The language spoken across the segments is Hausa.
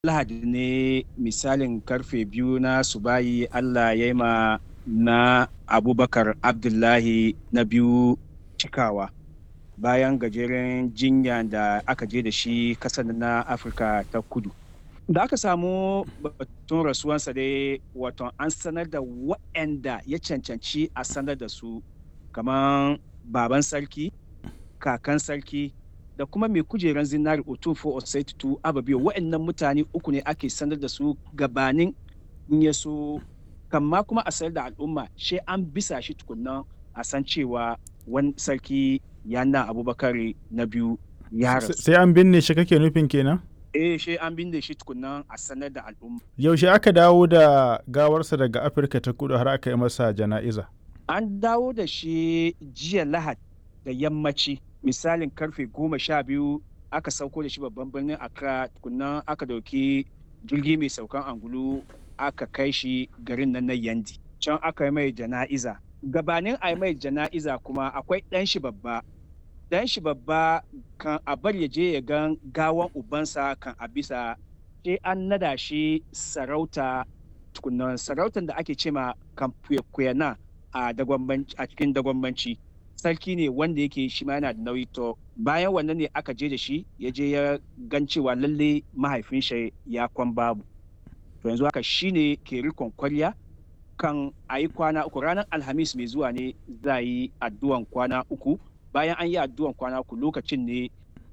lahadi ne misalin karfe biyu na subayi allah ya yi ma na abubakar abdullahi na biyu cikawa bayan gajeren jinya da aka je da shi kasar na afirka ta kudu da aka samu batun rasuwansa dai wato an sanar da waɗanda ya cancanci a sanar da su kamar baban sarki kakan sarki da kuma mai kujeran zinari otufo osaitu ababiyo waɗannan mutane uku ne ake sanar da su gabanin in ya so kamma kuma a sanar da al'umma shi an bisa shi tukunnan a san cewa wani sarki yana abubakar na biyu ya rasu sai an binne shi kake nufin kenan eh shi an binne shi tukunnan a sanar da al'umma yaushe aka dawo da gawarsa daga afirka ta kudu har aka yi masa jana'iza an dawo da shi jiya lahad da yammaci misalin karfe goma sha biyu aka sauko da shi babban birnin accra tukunnan aka dauki jirgi mai saukan angulu aka kai shi garin nan na yandi can aka yi mai jana'iza gabanin a yi mai jana'iza kuma akwai ɗan shi babba ɗan shi babba kan a bar ya je ya gan gawan ubansa kan a bisa sai an nada shi sarauta tukunan sarautan da ake cema kan kuyana a cikin dagwambanci sarki ne wanda yake shi ma yana da nauyi to bayan wannan ne aka je da shi ya je ya gan cewa lalle mahaifin shi ya kwan babu to yanzu haka shi ne ke rikon kwarya kan a yi kwana uku ranar alhamis mai zuwa ne za yi addu'an kwana uku bayan an yi addu'an kwana uku lokacin ne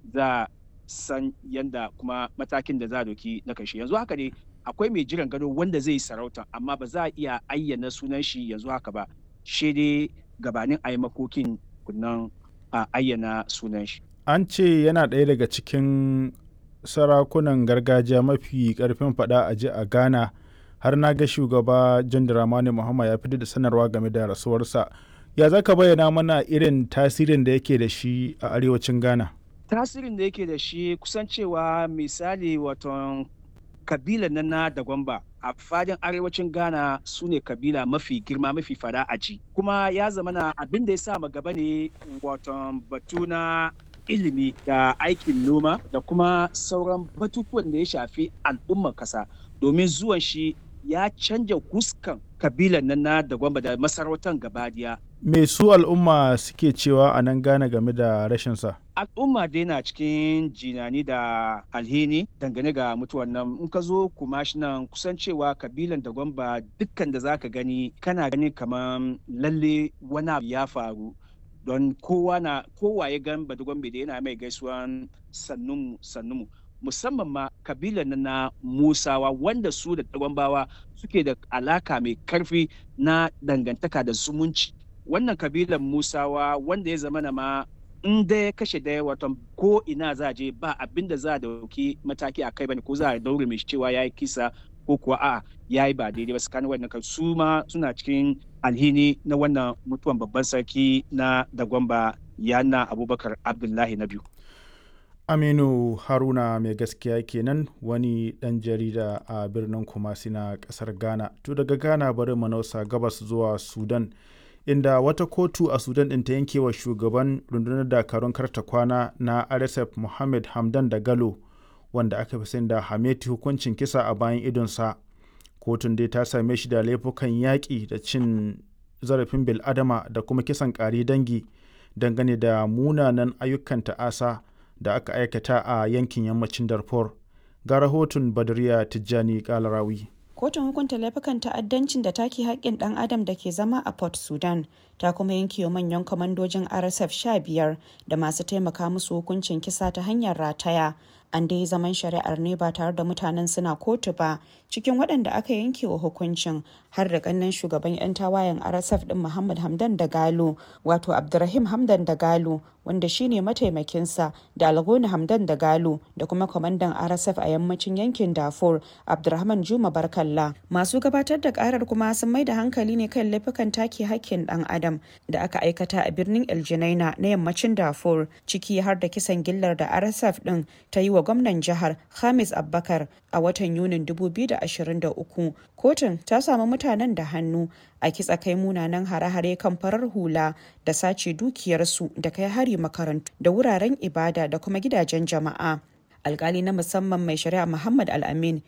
za san yanda kuma matakin da za a doki na karshe yanzu haka ne akwai mai jiran gado wanda zai yi sarauta amma ba za a iya ayyana sunan shi yanzu haka ba shi dai gabanin a yi makokin kunnan a ayyana sunan shi an ce yana ɗaya daga cikin sarakunan gargajiya mafi ƙarfin faɗa a ji a ghana har na ga shugaba john dramani muhammad ya fitar da sanarwa game da rasuwarsa ya za ka bayyana mana irin tasirin da yake da shi a arewacin ghana tasirin da yake da shi kusan cewa misali waton kabila na na da gwamba a fadin arewacin ghana su ne kabila mafi girma mafi fada a ji kuma ya zama na abin da ya sa gaba ne waton batu na ilimi da aikin noma da kuma sauran batutuwan da ya shafi al'ummar kasa domin zuwan shi ya canja huskan kabilan nan na da gwamba da masarautar gabadiya me su al'umma suke cewa a nan gane game da rashinsa al'umma dai na cikin jinani da alhini dangane ga mutuwan nan in ka zo kuma shi nan kusan cewa kabilan da gwamba dukkan da zaka gani kana gani kamar lalle wani abu ya faru don kowa na kowa ya gan badugwambe da yana mai gaisuwan sannunmu sannunmu musamman ma kabilan na musawa wanda su da gwambawa suke da alaka mai karfi na dangantaka da zumunci wannan kabilan musawa wanda ya zama na ma in da ya kashe daya watan ko ina za je ba abin da za a dauki mataki a kai bane ko za a daure mai cewa ya yi kisa ko kuwa a ya yi ba daidai ba tsakanin wannan su ma suna cikin alhini na wannan mutuwan babban sarki na dagwamba yana abubakar abdullahi na biyu aminu haruna mai gaskiya kenan wani dan jarida a birnin kumasi na kasar ghana to daga ghana bari manausa gabas zuwa sudan inda wata kotu a sudan ɗin ta yanke wa shugaban rundunar dakarun karta kwana na rsf mohammed hamdan da galo wanda aka fi sani da hameti hukuncin kisa a bayan idonsa kotun dai ta same shi da laifukan yaƙi da cin zarafin bil'adama da kuma kisan ƙari dangi dangane da munanan ayyukan ta'asa da aka aikata a yankin yammacin darfur ga rahoton badriya tijjani kalarawi kotun hukunta laifukan ta'addancin da take haƙƙin ɗan adam da ke zama a port sudan ta kuma yanke wa manyan kwamandojin rsf 15 da masu taimaka musu hukuncin kisa ta hanyar rataya an dai zaman shari'ar ne ba tare da mutanen suna kotu ba cikin waɗanda aka yanke wa hukuncin har da ƙannen shugaban 'yan tawayen rsf ɗin muhammad hamdan da galo wato abdurrahim hamdan da galo wanda shine mataimakinsa da algoni hamdan da galo da kuma kwamandan rsf a yammacin yankin darfur abdurrahman juma barkalla masu gabatar da karar kuma sun mai da hankali ne kan laifukan take hakkin dan adam da aka aikata a birnin eljinaina na yammacin darfur ciki har da kisan gillar da rsf din ta yi wa gwamnan jihar hamis abbakar a watan yunin 2023 kotun ta samu mutanen da hannu a kitsa kai munanan hare-hare kan farar hula da sace dukiyarsu da kai hari makarantu da wuraren ibada da kuma gidajen jama'a alkali na musamman mai shari'a muhammad al-amin